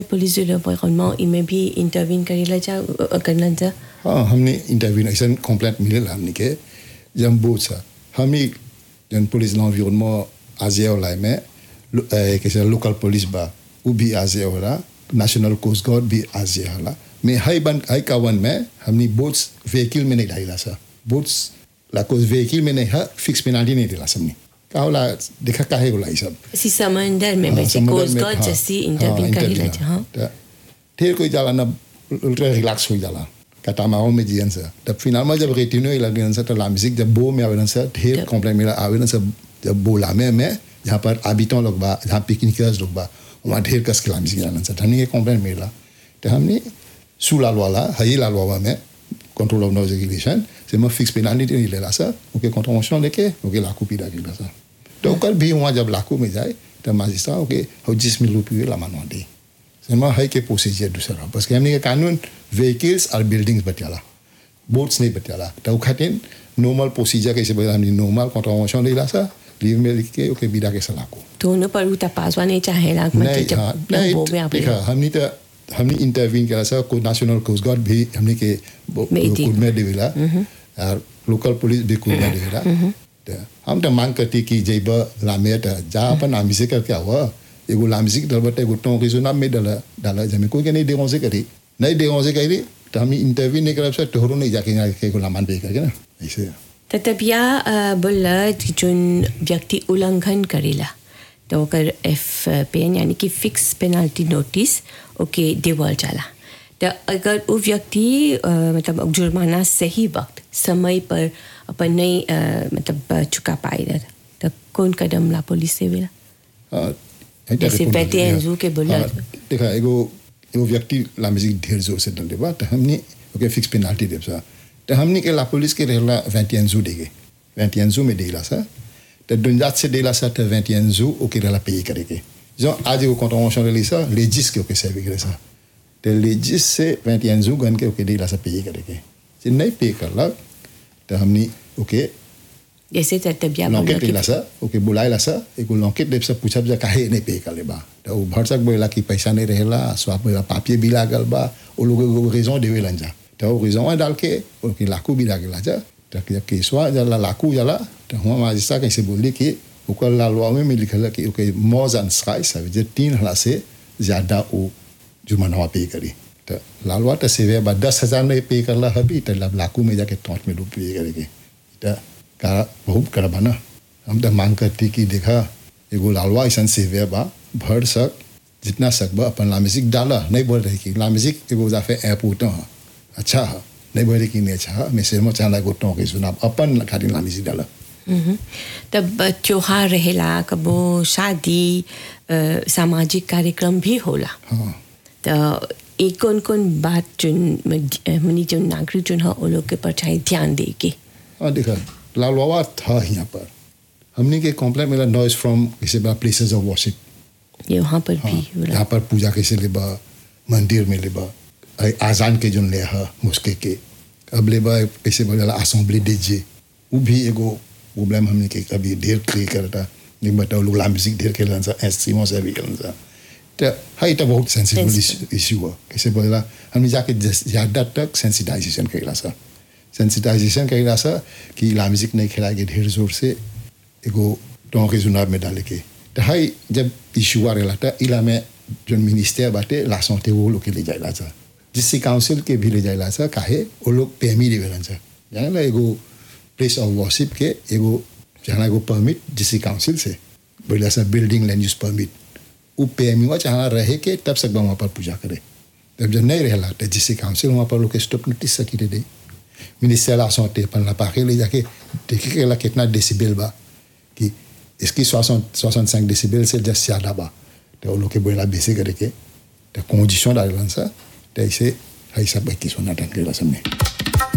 Police de l'environnement il में भी intervene करेला जा करना जा हाँ हमने इंटरव्यू ऐसा कंप्लेंट मिले हमने के जब बोझ सा हम ही जन पुलिस l'environnement आजिया वाला में लो- ए, कैसे लोकल पुलिस बा वो भी आजिया वाला नेशनल कोस्ट गार्ड भी आजिया वाला मैं हाई बन हाई कावन में हमने बोट्स व्हीकल में नहीं डाला सा बोट्स ला कोई व्हीकल में नहीं है फिक्स पेनाल्टी नहीं दिला सबने का होला देखा काहे होला ये सब सी समंदर में हाँ, बच्चे समुद्र कोस्ट में, गार्ड हाँ, जैसी हाँ, इंटरवीन करेला intervene, जा हाँ त ढेर कोई जाला ना उल्टा रिलैक्स हो जाला कटामाओ में जियन से तब फिनाल में जब रेटिनो लगन से तो लामिजिक जब बो में आवेदन से ढेर जब- कंप्लेंट मिला आवेदन से जब बोला में में जहाँ पर आबितों लोग बा जहाँ पिकनिकर्स लोग बा वहाँ ढेर कस के लामिजिक आनंद से हमने ये कंप्लेंट मिला तो हमने सू लाल वाला हई लाल वाला में कंट्रोल ऑफ नॉइज रेगुलेशन से मैं फिक्स पेनाल्टी नहीं ले रहा सर ओके कॉन्ट्रोवर्शन लेके ओके लाखों पीड़ा के रहा सर तो कल भी वहाँ जब लाखों में जाए तो माजिस्ट्रेट ओके हो जिस मिल रुपये ला मानवा दे समा है के प्रोसीजर दूसरा बस के हमने के कानून व्हीकल्स और बिल्डिंग्स बचाला बोट्स नहीं बचाला तो खातिर नॉर्मल प्रोसीजर कैसे बता हमने नॉर्मल कॉन्ट्रोवर्शन ले रहा सर लीव में लिख के ओके बिदा के सलाह को दोनों पर उता पासवा नहीं चाहेला मतलब नहीं जब हाँ नहीं वो में आप देखा हमने तो हमने इंटरवीन करा सर को नेशनल कोस्ट गार्ड भी हमने के में दी। कुल में देवेला और लोकल पुलिस भी कुल में देवेला तो हम तो मांग करती कि जब लामे तो जा अपन आमी से करके हुआ एगो लामी से डल बटे एगो टों के सुना में डाला डाला जमे कोई के नहीं देगों से करी नहीं देगों से करी तो हम इंटरव्यू नहीं करा सर तोहरो नहीं जाके यहाँ के एगो लामान पे करके ना ऐसे त तब या बोला कि जोन व्यक्ति उल्लंघन करेला तो ओकर एफ पेन यानी कि फिक्स पेनाल्टी नोटिस ओके देवल जाला तो अगर वो व्यक्ति अ, मतलब जुर्माना सही वक्त समय पर अपन नहीं अ, मतलब अ, चुका पाए रहा तो कौन कदम ला पुलिस से वेला हाँ, ऐसा जैसे रिपोर्ट बैठे है, हैं हाँ। जू के बोला हाँ, तो। देखा एगो एगो व्यक्ति लामिजिक ढेर जोर से डल देबा तो हमने ओके फिक्स पेनाल्टी देब सा तो हमने के ला पुलिस के रहला वेंटियनजू देगे वेंटियनजू में देला सा तो दुंजात से देला सा तो वेंटियनजू ओके रहला पे करेगे जो आज एगो कॉन्ट्रोवर्शन रही सा लेजिस के ओके सेवी करे सा तो लेजिस से वेंटियनजू गन के ओके देला सा पे करेगे जे नहीं पे करला तो हमने ओके जैसे त तब या बोला लॉकेट कि लेला सा ओके बुलाएला सा एगो लॉकेट देव से पूछब जा काहे नहीं पे कर बा तो वो भरसक बोला कि पैसा नहीं रहेला स्वाप बोला पापिये भी लागल बा वो लोग एगो रीजन देवे लन जा तो वो रीजन डाल के ओके लाकू भी लागेला जा तो जब केसवा जाला लाकू जाला तो हुआ माजिस्ट्रा कैसे बोली कि ओकर लालवा में लिखल कि ओके मोर एंड स्काइस है जे तीन हला से ज्यादा वो जुर्माना पे करी तो लालवा तो सेवे बा दस हजार नहीं पे करला हबी तो लब लाकू में जाके टॉट में डूब पे करेगी तो का बहुत करबा ना हम तो मांग करती कि देखा एगो लालवा ऐसा सेवे बा भर सक जितना सकबा अपन लामिजिक डाला नहीं बोल रही कि लामिजिक एगो जाफे ऐप उठो हाँ अच्छा है नहीं बोल रही कि नहीं अच्छा है मैं सिर में चाहला एगो टों के सुना अपन खाली लामिजिक डाला मम्म। तब त्योहार रहेला कबो शादी अ, सामाजिक कार्यक्रम भी होला हाँ तो एक कौन कौन बात जोन मनी जो नागरिक जोन है वो लोग के पर चाहे ध्यान दे के हाँ देखा लालवा था यहाँ पर हमने के कॉम्प्लेन मिला नॉइज फ्रॉम किसी बा प्लेसेस ऑफ वर्शिप ये वहाँ पर हाँ, भी होला यहाँ पर पूजा कैसे लेबा मंदिर में लेबा ऐ आजान के जोन ले हा मुस्के के अब लेबा कैसे बोला असेंबली डीजे वो भी एगो प्रॉब्लम हमने के अभी ढेर क्रिएट करता नहीं बताओ लोग म्यूजिक ढेर खेलन सा एस सीमो से भी खेलन सा तो हाँ ये बहुत सेंसिटिव Sensitive. इशू है कैसे बोला हमने जाके जस- ज़्यादा तक सेंसिटाइजेशन करेला सा सेंसिटाइजेशन करेला सा कि म्यूजिक नहीं खेलाएंगे ढेर जोर से एगो टों के चुनाव में डाले के तो हाई जब इशू आ रहा था इला में जो मिनिस्टर बाटे ला santé वो लोग के ले जाएला था जिससे काउंसिल के भी ले जाएला था काहे वो लोग पेमी देवेलन था जाने ला एगो प्लेस ऑफ वर्शिप के एगो जहाँ एगो परमिट जिससे काउंसिल से बोला सा बिल्डिंग लैंड यूज परमिट वो पेमी हुआ जहाँ रहे के तब सब वहाँ पर पूजा करे तब जब नहीं रहला तो जिससे काउंसिल वहाँ पर लोग के स्टॉप नोटिस सकी दे दे मिनिस्टर ला santé अपन ला पाके ले जाके देखे के ला कितना डेसिबल बा कि इसकी सोixante सोixante cinq डेसिबल से जस्ट ज़्यादा बा तो वो लोग के बोला बेसे करे के तो कंडीशन डालन सा तो ऐसे ऐसा बाकी सोना टन के ला सबने